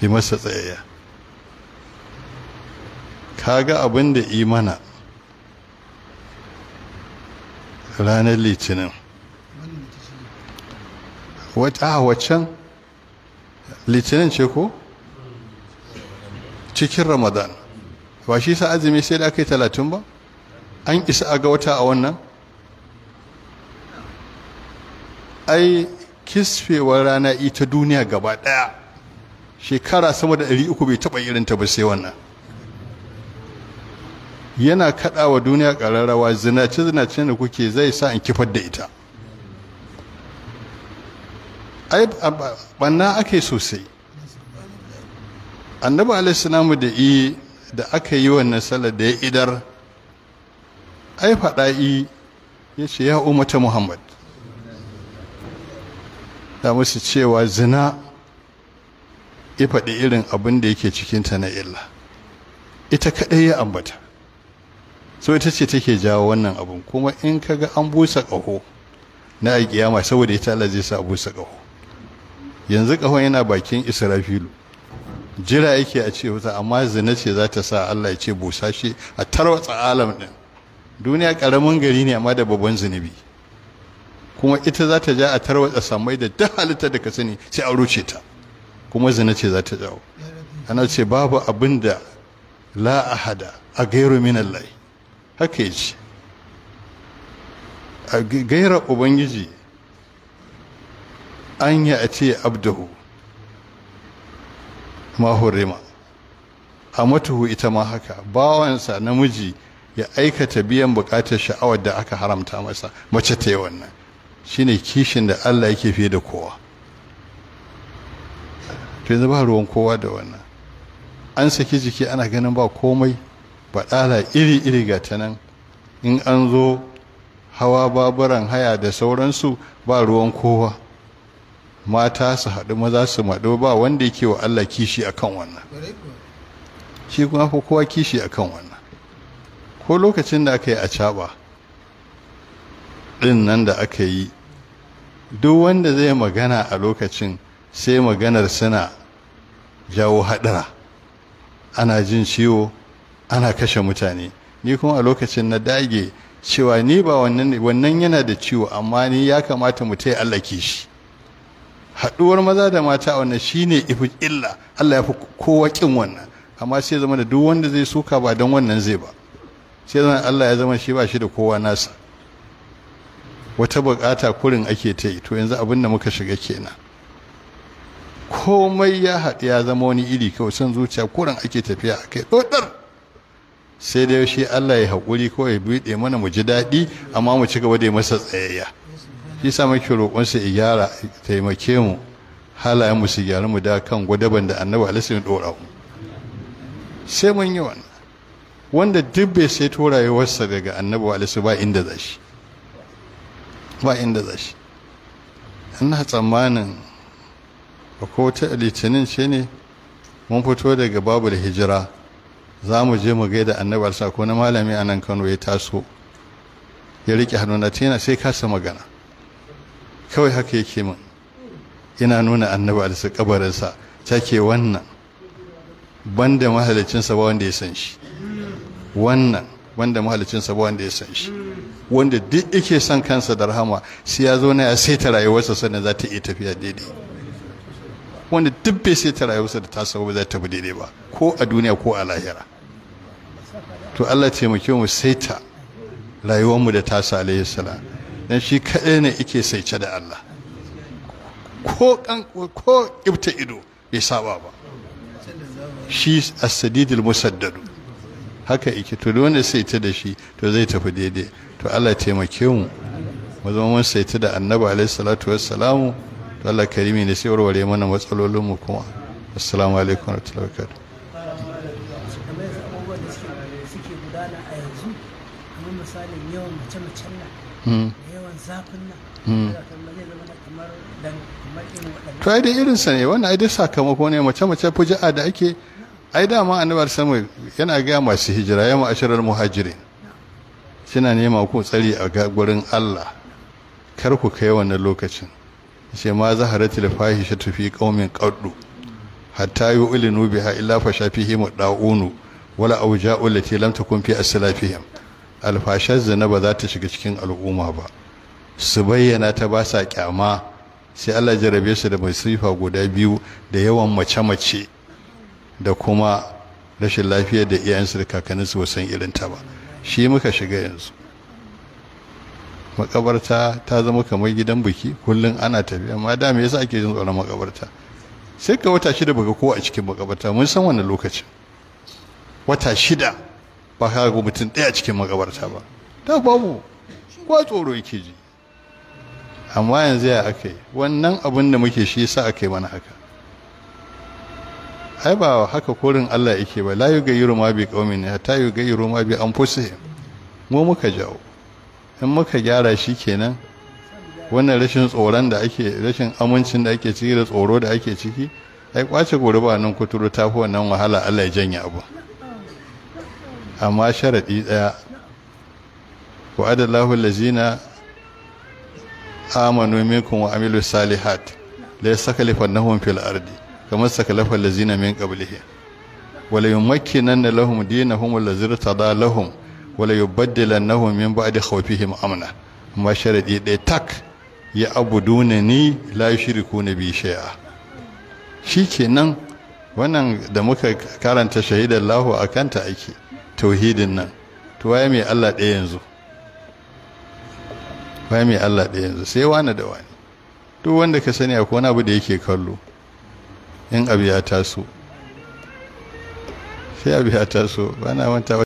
yi masa tsayayya kaga abin da imana ranar litinin wata a waccan litinin ce ko cikin ramadan ba shi sa azumi sai da aka yi talatin ba an isa a ga wata a wannan ai kisfewar rana ita duniya gaba daya shekara sama da 300 bai taba irinta ba sai wannan yana kaɗawa duniya ƙararrawa zinace-zinace da kuke zai sa in kifar da ita ai banna ake sosai annabi alaihissalamu da i da aka yi wannan salar da ya idar ai faɗa i ya ce ya umata muhammad da musu cewa zina ya faɗi irin abin da yake cikinta na illa ita kaɗai ya ambata so ita ce take jawo wannan abun kuma in kaga an busa ƙaho na alƙiyama saboda ita Allah zai sa busa ƙaho yanzu ƙahon yana bakin israfilu jira yake a ce wuta amma zina ce za ta sa Allah ya ce busa shi a tarwatsa alam ɗin duniya ƙaramin gari ne amma da babban zunubi kuma ita za ta ja a tarwatsa samai da duk halitta da ka sani sai a ruce ta kuma zina ce za ta jawo ana ce babu abin da la ahada a gairu min Allah haka ya ce a gaira ubangiji an yi a ce abdahu ma hurima a matuhu ita ma haka bawansa namiji ya aikata biyan bukatar sha'awar da aka haramta masa mace ta yi wannan shine kishin da Allah yake fiye da kowa to yanzu ba ruwan kowa da wannan an saki jiki ana ganin ba komai baɗala iri-iri ga ta nan in an zo hawa baburan haya da sauransu ba ruwan kowa mata su haɗu maza su maɗo ba wanda yake wa Allah kishi akan wannan shi kuma fi kowa kishi akan wannan ko lokacin da aka yi a caɓa ɗin nan da aka yi duk wanda zai magana a lokacin sai maganar suna jawo haɗara ana jin ciwo ana kashe mutane ni kuma a lokacin na dage cewa ni ba wannan wannan yana da ciwo amma ni ya kamata mu taya Allah kishi haɗuwar maza da mata a wannan shine ifi illa Allah ya fi kowa kin wannan amma sai zama da duk wanda zai suka ba don wannan zai ba sai zama Allah ya zama shi ba shi da kowa nasa wata bukata kurin ake ta yi to yanzu abin da muka shiga kenan komai ya haɗu ya zama wani iri kawai son zuciya kurin ake tafiya a kai ɗoɗar sai dai shi Allah ya haƙuri kawai ya buɗe mana mu ji daɗi amma mu ci gaba da masa tsayayya shi sa muke roƙonsa ya gyara taimake mu halayen mu su gyara mu da kan gwadaban da annabi alaihi ɗora mu sai mun yi wannan wanda duk bai sai to rayuwarsa daga annabi alaihi ba inda za shi ba inda za shi ina tsammanin ko ta litinin ce ne mun fito daga babu da hijira za mu je mu gaida annabi alsa ko na malami a nan kano ya taso ya riƙe hannuna tana sai kasa magana kawai haka yake min ina nuna annabi alsa kabarinsa take wannan banda mahalicinsa ba wanda ya san shi wannan banda mahalicinsa ba wanda ya san shi wanda duk yake son kansa da rahama sai ya zo na ya saita rayuwarsa sannan za ta iya tafiya daidai wanda duk bai saita rayuwarsa da tasa ba za ta bi daidai ba ko a duniya ko a lahira to Allah taimake mu saita rayuwarmu da tasa alayhi salam dan shi kaɗai ne yake saice da Allah ko kan ko ibta ido bai saba ba shi as-sadidul musaddadu haka yake to wanda saita da shi to zai tafi daidai to Allah taimake mu mu zama mun saita da annabi alayhi salatu wassalamu to Allah karimi ne sai warware mana matsalolin mu kuma assalamu alaikum warahmatullahi wabarakatuh misalin yawan mace-macen nan da yawan zafin nan zai zama da kamar dan kamar irin waɗannan to ai da irin sa ne wannan ai dai sakamako ne mace mace fuji'a da ake ai dama annabar sama yana ga masu hijira ya ma'asharar muhajirin suna nema ku tsari a gurin Allah kar ku kai wannan lokacin sai ma zaharatul fahishatu fi qaumin qaddu hatta yu'linu biha illa fa shafihim da'unu wala auja'u lati lam takun fi aslafihim alfashar zina ba za ta shiga cikin al'umma ba su bayyana ta ba sa kyama sai Allah jarabe su da masifa guda biyu da yawan mace-mace da kuma rashin lafiyar da iyayensu da kakanninsu ba san irin ta ba shi muka shiga yanzu makabarta ta zama kamar gidan biki kullum ana tafiya amma da me yasa ake jin tsoron makabarta sai ka wata shida baka ko a cikin makabarta mun san wannan lokacin wata shida ba ka ga mutum ɗaya cikin makabarta ba ta babu kwa tsoro yake ji amma yanzu ya aka yi wannan abin da muke shi yasa aka yi mana haka ai ba haka korin Allah yake ba la yugayyiru ma bi qaumin hatta yugayyiru ma bi anfusihim mu muka jawo in muka gyara shi kenan wannan rashin tsoron da ake rashin amincin da ake ciki da tsoro da ake ciki ai kwace gobe ba nan kuturu ta fi wannan wahala Allah ya janye abu amma sharadi daya wa adallahu allazina amanu minkum wa amilu salihat la yastaklifannahum fil ardi kama stakalafa allazina min qablihim wala yumakkinanna lahum dinahum allazi tada lahum wala yubaddilannahum min ba'di khawfihim amna amma sharadi ɗaya tak ya abuduna ni la yushrikuna bi shay'a shikenan wannan da muka karanta shahidan lahu akanta ake tauhidin nan to waye mai Allah ɗaya yanzu waye mai Allah ɗaya yanzu sai wani da wani duk wanda ka sani akwai wani abu da yake kallo in abu ya taso sai abu ya taso ba na manta